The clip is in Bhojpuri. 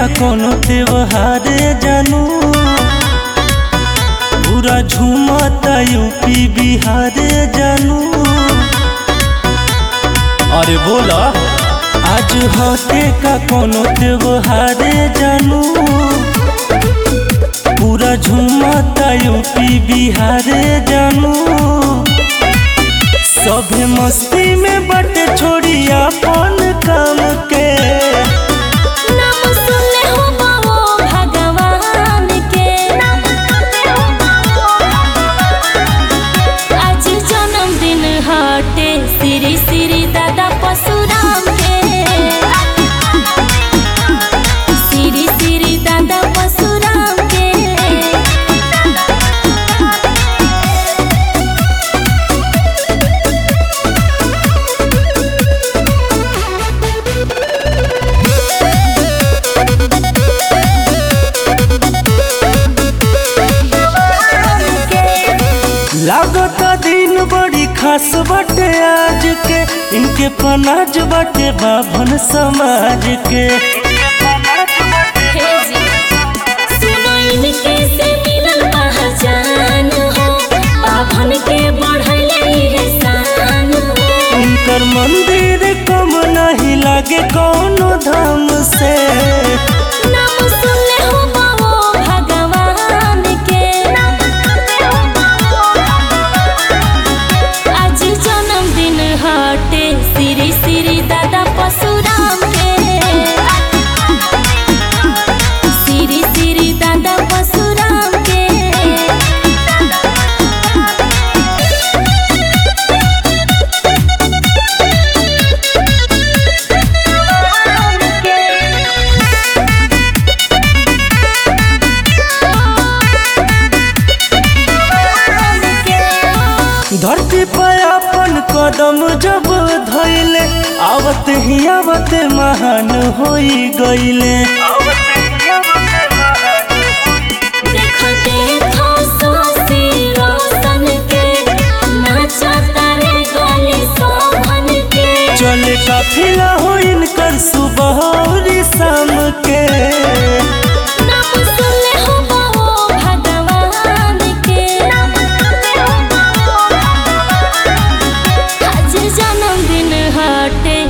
का कोनो त्योहार जानू पूरा झूमता यूपी बिहार जानू अरे बोला आज होते का कोनो त्योहार जानू पूरा झूमता यूपी बिहार जानू सभे मस्ती में बटे छोड़ी अपन काम के नाम सुनले हो बाबो भगवान के आज जन्मदिन हटे श्री श्री दादा परशुराम के श्री श्री दादा परशुराम के लागता दिन बड़ी खास बटे आज के इनके पनाज बटे बाभन समाज के हे जी, सुनो इनके से मिलल पहचान हो बाभन के बढ़ले इहे शान हो इनकर मंदिर कम नहीं लागे कौनो धाम से नाम सुनले हो बाबो भगवान के आज जन्मदिन हटे श्री श्री दादा परशुराम के श्री श्री दादा परशुराम के धरती पर अपन कदम जब धैले आवत ही आवत महान होई गईले देखो देखो सोसी रोशन के नाचता रे गली शोभन के चले काफिला हो इनकर सुबह और शाम के नाम सुनले हो बाबो भगवान के आज जन्मदिन हटे